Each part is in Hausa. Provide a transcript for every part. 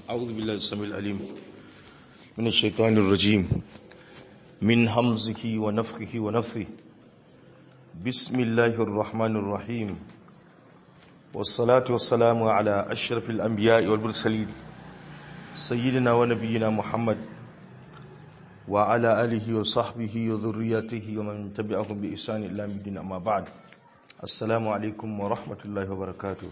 أعوذ بالله السميع العليم من الشيطان الرجيم من همزه ونفخه ونفثه بسم الله الرحمن الرحيم والصلاة والسلام على أشرف الأنبياء والمرسلين سيدنا ونبينا محمد وعلى آله وصحبه وذريته ومن تبعهم بإحسان إلى الدين أما بعد السلام عليكم ورحمة الله وبركاته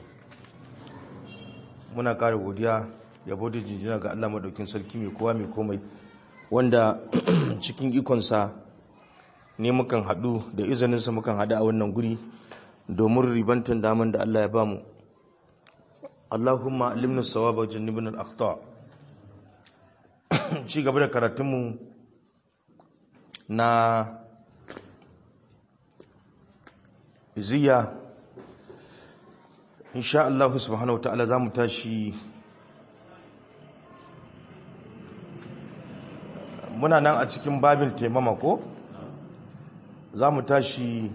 muna ƙara godiya yabo da jinjina ga Allah madaukin sarki mai kowa mai komai wanda cikin ikonsa ne mukan haɗu da izininsa mukan haɗu a wannan guri domin ribantan daman da Allah ya bamu Allahumma alimna sawaba wa jannibna al-akhta ci gaba da karatunmu na iziya insha Allah subhanahu ta'ala za mu tashi muna nan a cikin babin taimama ko za mu tashi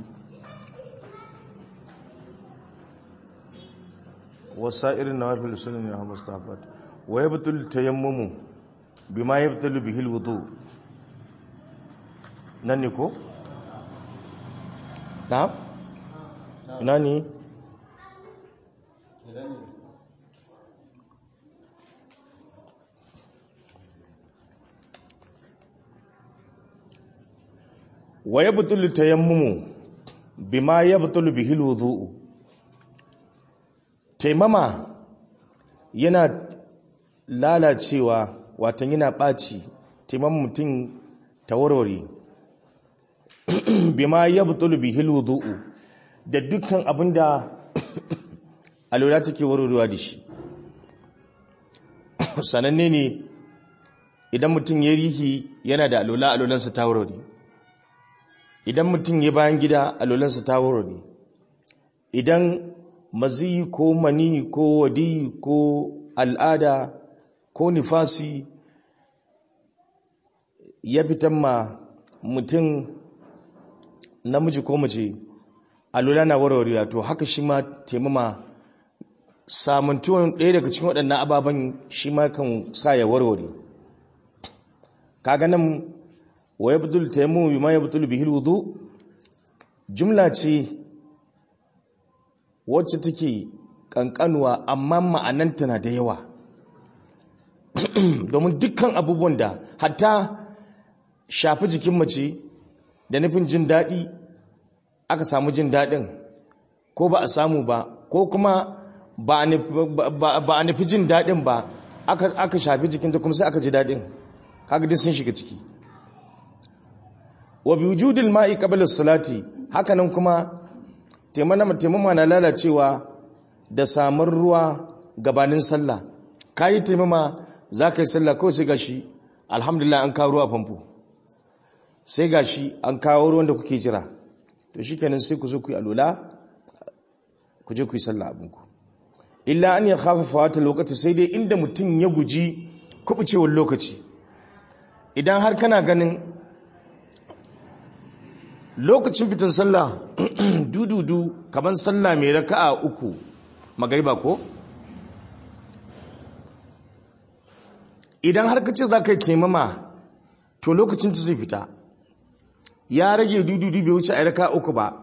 wasa irin na wafi lusunin ya hamas tafat wa ya butul tayammumu bi ma ya butul bihil wudu nan ne ko? na? ina ne? wa yabtulu tayammumu bima yabtulu bihi alwudu taimama yana lalacewa watan yana ɓaci taimama mutum tawarware bima yabtulu bihi alwudu da dukkan abinda alwala take warwarewa da shi sananne ne idan mutum ya rihi yana da alwala alwalansa ta warware idan mutum ya bayan gida alwalansa ta warware idan mazi ko mani ko wadi ko al'ada ko nifasi ya fitan ma mutum namiji ko mace alwala na warwarewa to haka shi ma taimama samantuwan ɗaya daga cikin waɗannan ababen shi ma kan sa ya warware kaga nan wa yabdul tayammu bima yabdul bihi alwudu jumla ce wacce take kankanuwa amma ma'ananta na da yawa domin dukkan abubuwan da hatta shafi jikin mace da nufin jin daɗi aka samu jin daɗin ko ba a samu ba ko kuma ba a nufi jin daɗin ba aka shafi jikinta kuma sai aka ji daɗin kaga duk sun shiga ciki wa bi wujudil ma'i qabla salati hakanan kuma taimama na lalacewa da samar ruwa gabanin sallah kayi taimama za ka yi sallah kawai sai gashi alhamdulillah an kawo ruwa famfo sai gashi an kawo ruwan da kuke jira to shikenan sai ku zo ku yi alula ku je ku yi sallah abinku illa an ya khafa fawata lokaci sai dai inda mutum ya guji kubucewar lokaci idan har kana ganin lokacin fitan sallah dududu kaman sallah mai raka'a uku magariba ko idan har ka ce za ka yi taimama to lokacin ta zai fita ya rage dududu bai wuce a raka'a uku ba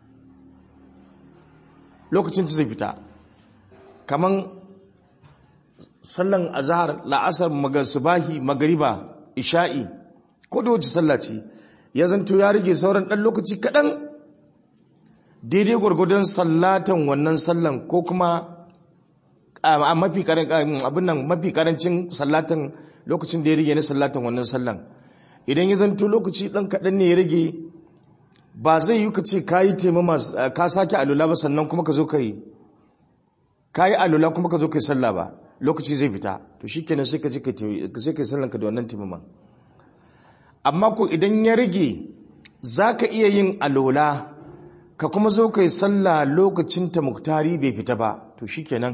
lokacin ta zai fita kaman sallan azhar la'asar magasubahi magariba isha'i ko da wace sallah ce ya zanto ya rage sauran ɗan lokaci kaɗan daidai gwargwadon sallatan wannan sallan ko kuma a mafi abin nan mafi karancin sallatan lokacin da ya rage na sallatan wannan sallan idan ya zanto lokaci ɗan kaɗan ne ya rage ba zai yi ka ce ka yi taimama ka sake alula ba sannan kuma ka zo ka yi ka yi alula kuma ka zo ka yi sallah ba lokaci zai fita to shi kenan sai ka ce ka yi sallanka da wannan taimaman amma ko idan ya rage za ka iya yin alola ka kuma zo ka yi sallah lokacin ta muktari bai fita ba to shi kenan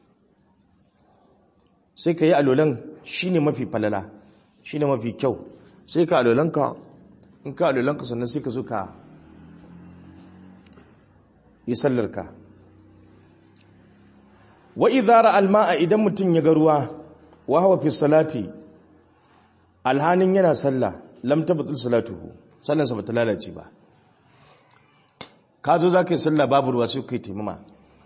sai ka yi alolan shi ne mafi falala shi ne mafi kyau sai ka alolanka in ka alolanka sannan sai ka zo ka yi sallarka wa idara alma'a idan mutum ya ga ruwa wa huwa fi salati alhanin yana sallah lam tabtul salatuhu sallansa bata lalace ba ka zo zaka yi sallah babu ruwa sai kai taimama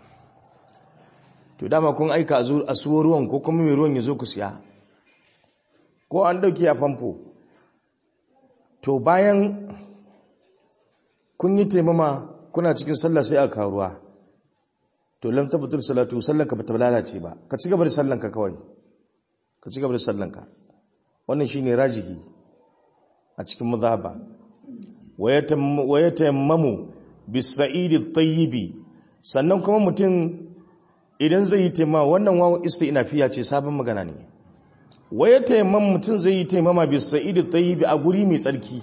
to dama kun aika a suwo ruwan ko kuma mai ruwan ya zo ku siya ko an dauki a famfo to bayan kun yi taimama kuna cikin sallah sai aka ruwa to lam tabtul salatu sallanka bata lalace ba ka ci gaba da sallanka kawai ka ci gaba da sallanka wannan shine rajihi a cikin mazhaba wa yatayammamu bis-sa'id at-tayyib sannan kuma mutum idan zai yi taimama wannan wawan istinafiya ce sabon magana ne wa yatayammam mutum zai yi taimama bis-sa'id at-tayyib a guri mai tsarki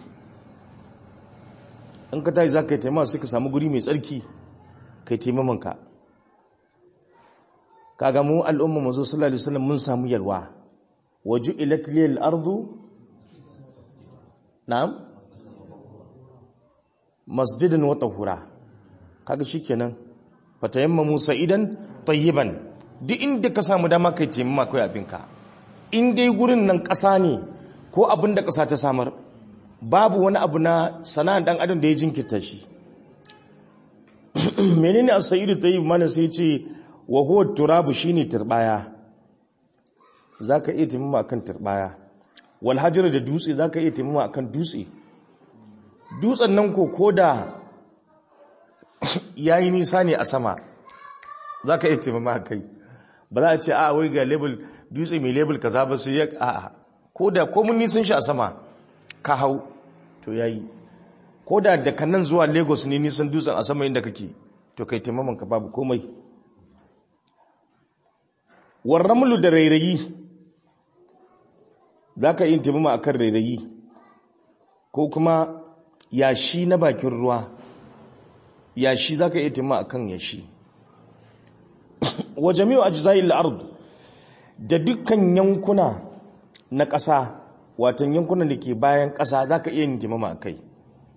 in ka tayi zaka yi taimama sai ka samu guri mai tsarki kai taimaman ka kaga mu al'umma manzo sallallahu alaihi wasallam mun samu yalwa waju'ilat lil ardu na'am masjidan wa tahura kaga shikenan fatayammamu sa'idan tayyiban duk inda ka samu dama kai taimama kai abinka in dai gurin nan ƙasa ne ko abin da ƙasa ta samar babu wani abu na sana'an dan adam da ya jinkirta shi menene as-sa'idu tayyib mana sai ce wa huwa turabu shine turbaya zaka iya taimama akan turbaya wal hajar da dutse zaka iya taimama akan dutse dutsen nan ko koda yayi nisa ne a sama zaka iya taimama kai ba za a ce a wai ga label dutse mai label kaza ba sai ya a koda ko mun nisan shi a sama ka hau to yayi koda daga nan zuwa Lagos ne nisan dutsen a sama inda kake to kai taimaman ka babu komai warramlu da rairayi za ka yi taimama a kan rairayi ko kuma yashi na bakin ruwa yashi za ka yi taimama a kan yashi wa jami'u ajza'il ard da dukkan yankuna na ƙasa watan yankunan da ke bayan ƙasa za ka iya yin taimama a kai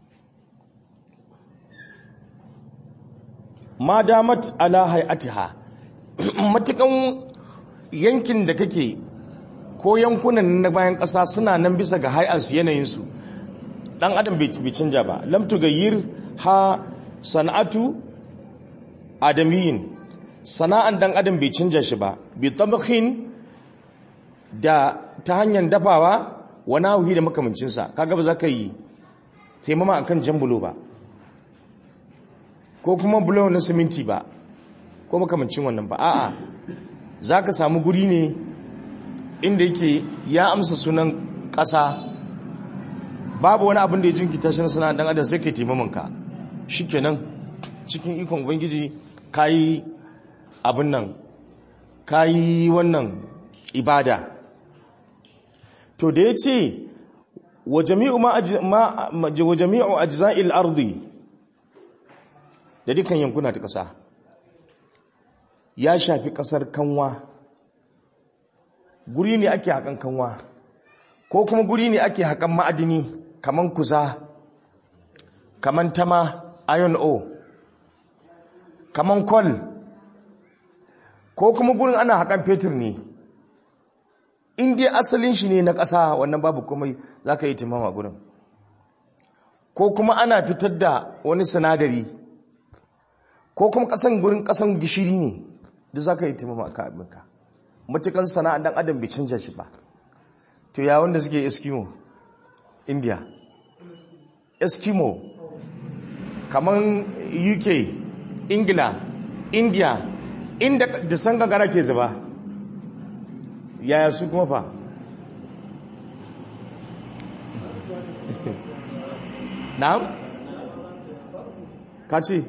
ma damat ala hay'atiha matukan yankin da kake ko yankunan na bayan ƙasa suna nan bisa ga hay'ansu yanayinsu ɗan adam bai canja ba lam tugayyir ha sana'atu adamiyin sana'an ɗan adam bai canja shi ba bi tabakhin da ta hanyar dafawa wani hauhi da makamancinsa kaga ba za ka yi taimama akan jan bulo ba ko kuma bulo na siminti ba ko makamancin wannan ba a'a za ka samu guri ne inda yake ya amsa sunan ƙasa babu wani abin da ya jinkita shi na sana'a dan adam sai ka taimamanka shikenan cikin ikon ubangiji kayi abin nan kayi wannan ibada to da ya ce wa jami'u ajza'il ardi da dukkan yankuna ta ƙasa ya shafi ƙasar kanwa guri ne ake haƙan kanwa ko kuma guri ne ake haƙan ma'adini kaman kuza kaman tama iron o kaman kol ko kuma gurin ana haƙan fetur ne in dai asalin shi ne na ƙasa wannan babu komai za ka yi timama gurin ko kuma ana fitar da wani sinadari ko kuma ƙasan gurin ƙasan gishiri ne duk za ka yi timama a abinka matukan sana'an dan adam bai canja shi ba to ya wanda suke eskimo india eskimo kamar uk ingila india inda da san gangara ke zuba yaya su kuma fa na'am ka ce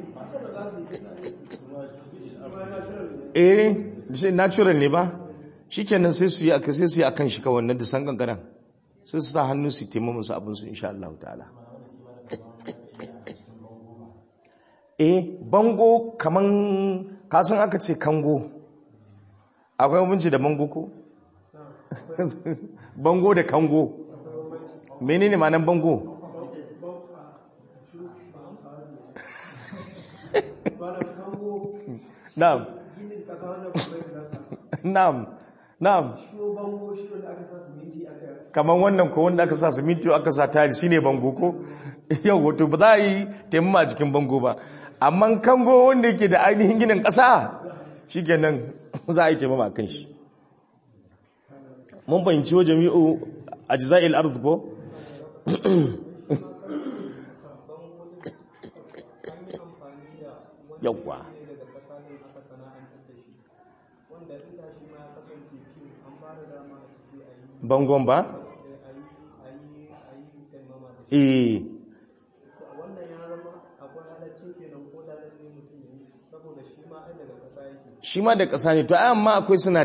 eh shi natural ne ba shikenan sai su yi aka sai su yi akan shi kawai na da san gangaran sai su sa hannu su taimaka musu abin su insha Allah ta'ala eh bango kaman kasan aka ce kango akwai abinci da bango ko bango da kango menene ma'anar bango na'am na'am na'am Shiyo bango shi wanda aka sa siminti aka kamar wannan ko wanda aka sa siminti aka sa tari shine bango ko yau wato ba za a yi taimama a cikin bango ba amma kango wanda yake da ainihin ginin ƙasa shikenan za a yi taimama a kan shi mun fahimci wa jami'u ajza'il ardh ko yawwa daga ƙasa ne aka sana'antar da shi wanda inda shi ma ya kasance fi an ba da dama a ciki a yi bangon ba a yi a yi a yi taimama da shi eh wannan ya zama akwai halaccin kenan ko da ne mutum ya yi saboda shi ma ai daga ƙasa yake shi ma da ƙasa ne to ai amma akwai suna